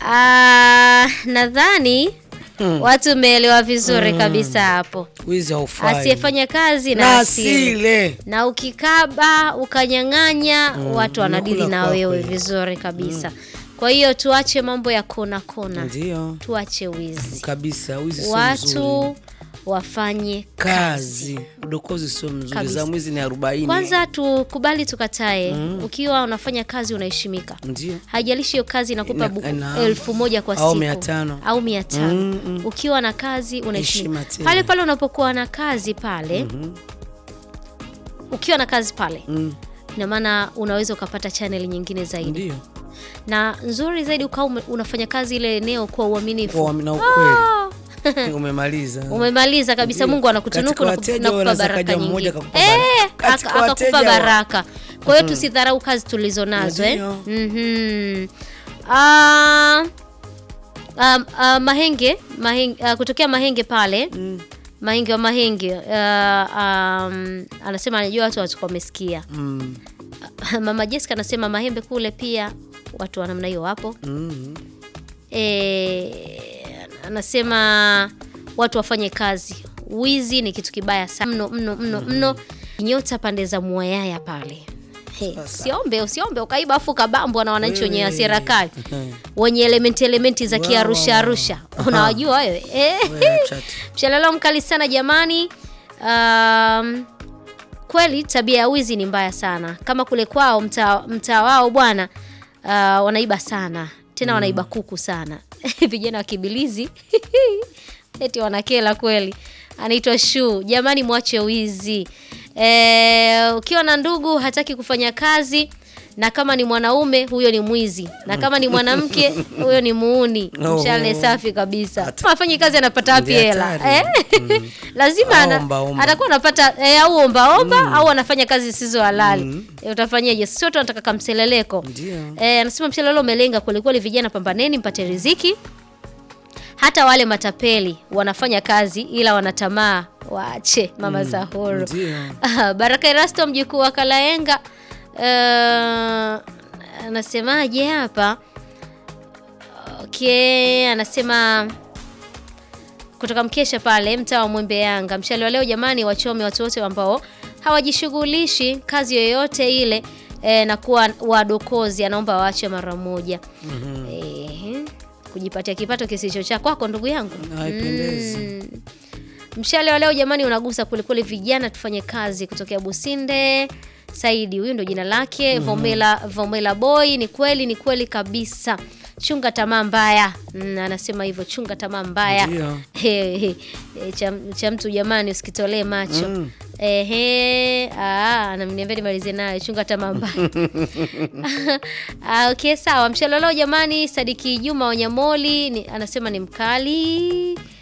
Ah, nadhani watu mmeelewa vizuri kabisa hapo. wizi haufai Asiyefanya kazi na na asile. asile Na ukikaba ukanyang'anya, watu wanadili unakula na kwako wewe hiyo. vizuri kabisa. Kwa hiyo tuache mambo ya kona kona, ndio tuache wizi, kabisa wizi sio mzuri watu wafanye kazi. kazi udokozi sio mzuri Kabisa. za mwizi ni arobaini Kwanza tukubali tukatae, ukiwa unafanya kazi unaheshimika. ndio haijalishi hiyo kazi inakupa Ina- buku ina- elfu moja kwa au siku mia tano. au mia tano Mm, mm. ukiwa na kazi unaheshimika Heshima tena. pale pale unapokuwa na kazi pale ukiwa na kazi pale Mm, ina maana unaweza ukapata channel nyingine zaidi ndio na nzuri zaidi ukawa ume- unafanya kazi ile eneo kwa uaminifu kwa na ukweli Ah, umemaliza umemaliza kabisa Ndio. mungu anakutunuku Katika na wateja kup- na kupa wanaweza baraka kaja nyingi mmoja akakupa Eh, baraka. aka- Katika akakupa wateja wa- baraka kwa hiyo tusidharau kazi tulizo nazo eh? Ndio. Mhm. Ah, ah, ah, mahenge, mahenge ah, kutokea mahenge pale Mm, mahenge wa mahenge ah, um, anasema anajua watu watakuwa wamesikia mm, mama Jessica anasema mahembe kule pia watu wa namna hiyo wapo mm. e, anasema watu wafanye kazi. Wizi ni kitu kibaya sana mno mno mno mno. Nyota pande za Mwayaya pale. He, Sasa. usiombe usiombe ukaiba afu kabambwa na wananchi wenye Wewe. hasira kali Eh, wenye elementi elementi za Wow, kiarusha wow, arusha unawajua wewe eh? wewe acha tu. Mshalalo mkali sana jamani. Um, kweli tabia ya wizi ni mbaya sana. Kama kule kwao mtaa mtaa wao bwana, uh, wanaiba sana tena wanaiba kuku sana vijana wa kibilizi eti wanakela kweli. Anaitwa Shu. Jamani, mwache wizi. E, ukiwa na ndugu hataki kufanya kazi na kama ni mwanaume huyo ni mwizi, na kama ni mwanamke huyo ni muuni. Oh. Mshale safi kabisa. Hata- Afanyi kazi anapata wapi Ndio hela hatari. eh? Mm. lazima Au ana- omba omba. atakuwa anapata eh, au omba omba au anafanya kazi zisizo halali eh, utafanyaje? Sio tu anataka kamseleleko Ndio. eh, anasema mshelelo umelenga kwelikweli, vijana pambaneni, mpate riziki. Hata wale matapeli wanafanya kazi ila wanatamaa, waache mama za huru. Ndio. Ah, Baraka Erasto mjukuu wa Kalaenga eh, anasemaje hapa? Okay, anasema kutoka mkesha pale mtaa wa Mwembe Yanga. Mshale wa leo jamani, wachome watu wote ambao hawajishughulishi kazi yoyote ile e, na kuwa wadokozi, anaomba waache mara moja. Ehe, kujipatia kipato kisicho cha kwako ndugu yangu. Haipendezi. Mm. Mshale wa leo jamani, unagusa kwelikweli. Vijana tufanye kazi. Kutokea Businde Saidi, huyu ndo jina lake. Vomela, Vomela boy, ni kweli, ni kweli kabisa. Chunga tamaa mbaya. Mm, anasema hivyo, chunga tamaa mbaya. Ndio. He, he, he, cha, cha mtu jamani, usikitolee macho Mm. Ehe, ah, ananiambia nimalize nayo chunga tamaa mbaya. Ah, okay, sawa. Mshalolo jamani, Sadiki Juma Wanyamoli ni, anasema ni mkali